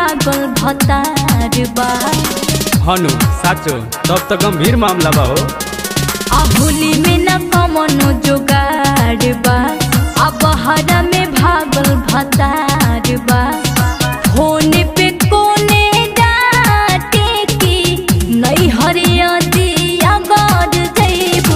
भागल भतार बा हनु साचो तब तो गंभीर मामला बा हो आ होली में न कमनो जोगाड़ बा आ बहरा में भागल भतार बा होने पे कोने डाटे की नहीं हरिया दिया गौर जैबू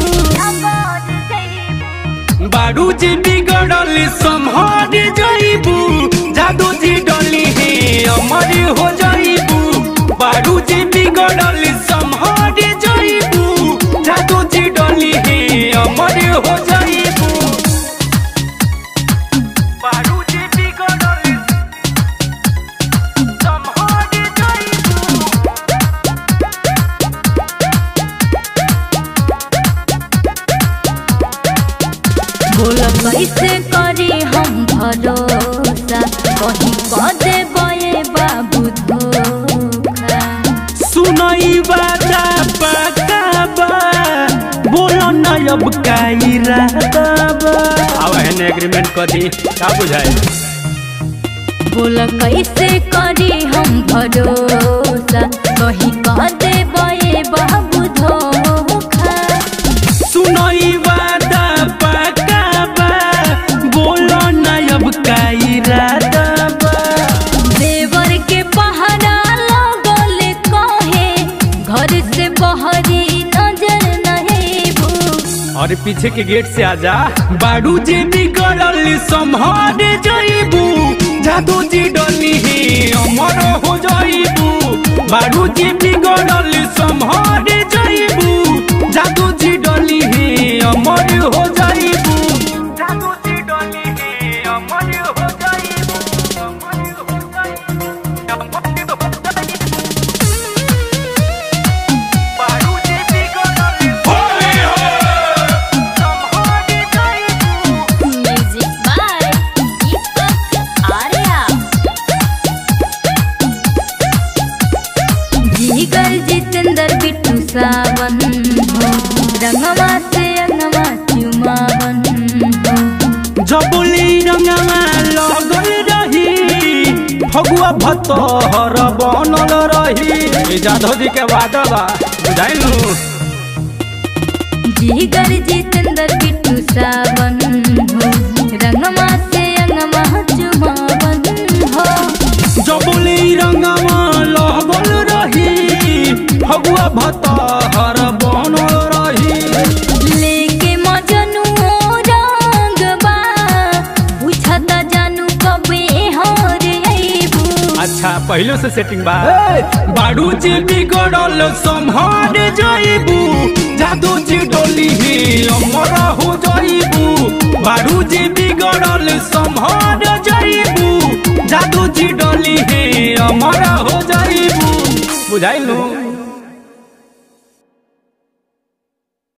बारू जी बिगड़ल संहार जाइबू जादू जी डली है अमर हो जाइबू बारू जी बिगड़ल संहार जाइबू जादू जी डली है अमर हो जाइबू बारू जी बिगड़ल संहार जाइबू बोल कैसे करी हम भरोसा कहीं कह देबे बाबू धोखा सुनई बाजा पकाबा बोलो न अब का इरादा बा अब है एग्रीमेंट कर दी का बुझाए बोल कैसे करी हम भरोसा कहीं कह देबे बाबू धोखा सुनई बाजा पकाबा बोलो न अब का इरादा बा देवर के पहरा लगल कहे घर से बहरी नजर नहीं भू और पीछे के गेट से आजा बाडू जी बिगड़ल संहार जाइबू जादू जी डली है अमर हो जाइबू बाडू जी बिगड़ल संहार जाइबू जादू जी डली है अमर हो जाइबू जादू जी डली है अमर हो जाइबू अमर हो जाइबू अमर हो जाइबू बाडू जी बिगड़ल होली हो संहार जाइबू म्यूजिक बाय दीपक आर्या जीगर जितेंद्र बिट्टू सावन हो रंगवा से अंगवा चुमावन हो जबुली रंगमा लगल रही फगुआ भतहर बनल रही ई जादव जी के वादा बा बुझाइलू जीगर जितेंद्र बिट्टू सावन हो रंगवा से अंगवा चुमावन हो जबुली रंगमा लगल रही फगुआ भतहर बनल रही लेके मजनू रंग बा पूछता जानू कबे हर अइबू अच्छा पहले से सेटिंग बा बाड़ू जी बिगड़ल संहार जाइबू जादू जी डोली ही अमर हो जाइबू बाड़ू जी बिगड़ल संहार जाइबू जादू जी डोली ही अमर हो जाइबू बुझाइलू